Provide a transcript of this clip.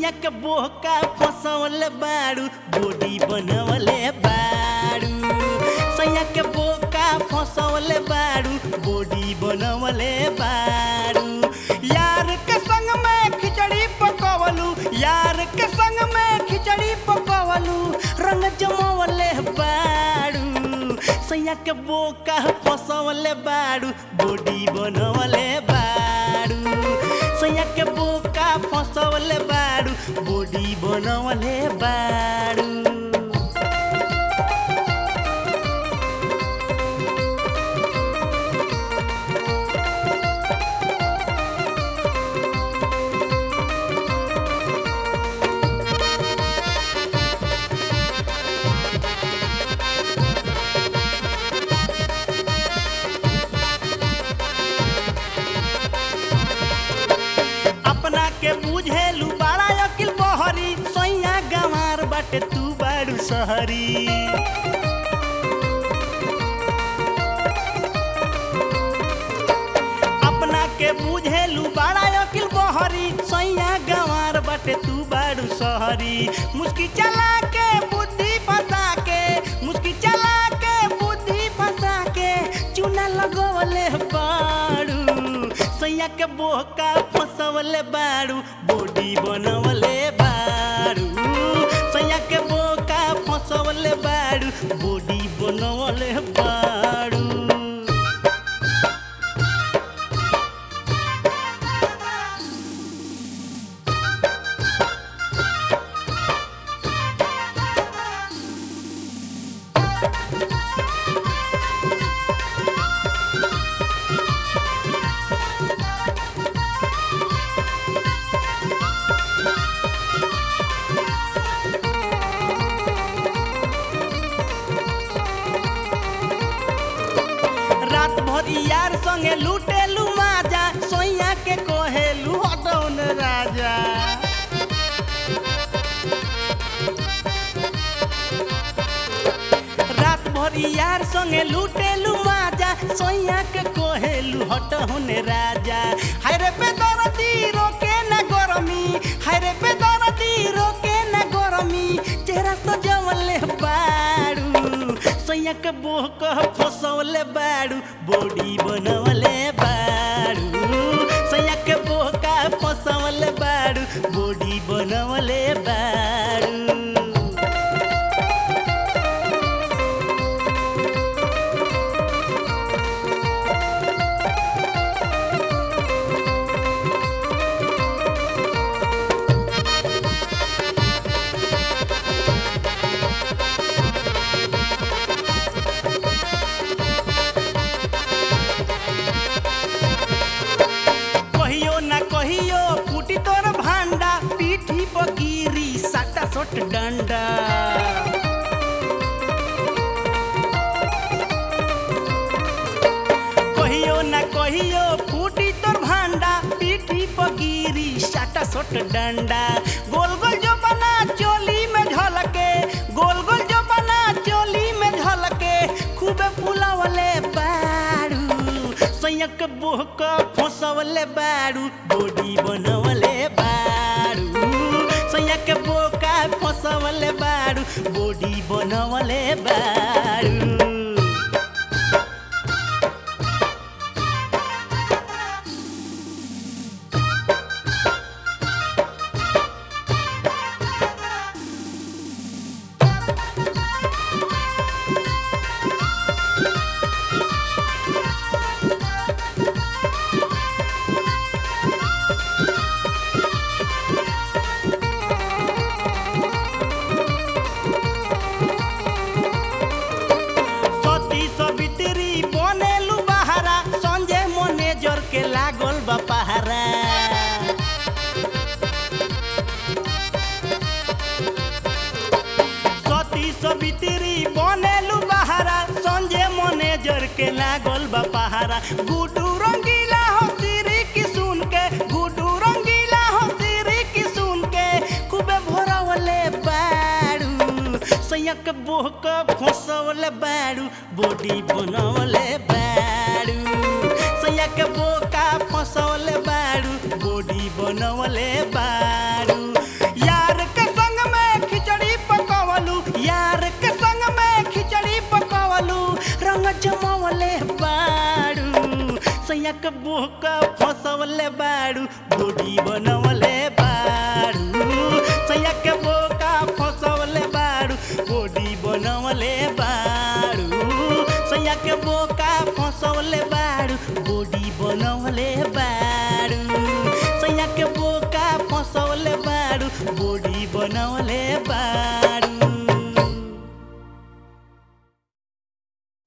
सैया के बोका फसवले बाड़ू बॉडी बनवले बाड़ू सैया के बोका फसवले बाड़ू बॉडी बनवले बाड़ू यार के संग में खिचड़ी पकवलू यार के संग में खिचड़ी पकवलू रंग जमवले बाड़ू सैया के बोका फसवले बाड़ू बॉडी बनवले बाड़ू सैया के बोका फसवले बाड़ू बॉडी बनवले बाड़ू अपना के बुझेलू बड़ा अकिल बहरी सैया गंवार बाटे तू बाड़ू सहरी अपना के बुझेलू बड़ा अकिल बहरी सैया गंवार बाटे तू बाड़ू सहरी मुस्की चला के बुद्धि फंसा के मुस्की चला के बुद्धि फंसा के चूना लगवले बाड़ू सैया के बोका फसवले बाड़ू बॉडी बनवले बाड़ू सैया के बोका फसवले बाड़ू बॉडी बनवले बाड़ू रात भर यार संगे लूटेलू माजा सोइया के कोहेलू हटौन राजा रात भर यार संगे लूटेलू माजा सोइया के कोहेलू हटौन राजा हाय रे पे दरदी रोके न गरमी हाय रे पे दरदी रोके न गरमी चेहरा सजवले बाड़ू सैया के बोह कह फसवले बाड़ू बॉडी बनवले बाड़ू सैया के बोह का फसवले बाड़ू बॉडी बनवले बाड़ू कहियो ना कहियो फूटी तोर भांडा पीठी पर गिरी साटा सोट डंडा कहियो ना कहियो फूटी तोर भांडा पीठी पर गिरी साटा सोट डंडा गोल गोल जो बना चोली में झलके गोल गोल जो बना चोली में झलके खूबे फुलावले बाड़ू सैयक बोहक फसवले बाड़ू बॉडी बनवले बाड़ू सैयक बोका फसवले बाड़ू बॉडी बनवले बाड़ू सती सवित्री बनेलु बहारा संजय मैनेजर के लागल बा पहारा सती सवित्री बनेलु बहारा संजय मैनेजर के लागल बा पहारा गुडू रंगीला हो सिरी की सुन के गुडू रंगीला हो सिरी की सुन के खूबे भोरवले बाड़ू सैयक बोहक फसवले बाड़ू बॉडी बनवले बाड़ू सैयक बोका फसवले बाड़ू बॉडी बनवले बाड़ू सैया के बोका फसवले बाड़ू बॉडी बनवले बाड़ू सैया के बोका फसवले बाड़ू बॉडी बनवले बाड़ू सैया के बोका फसवले बाड़ू बॉडी बनवले बाड़ू सैया के बोका फसवले बाड़ू बॉडी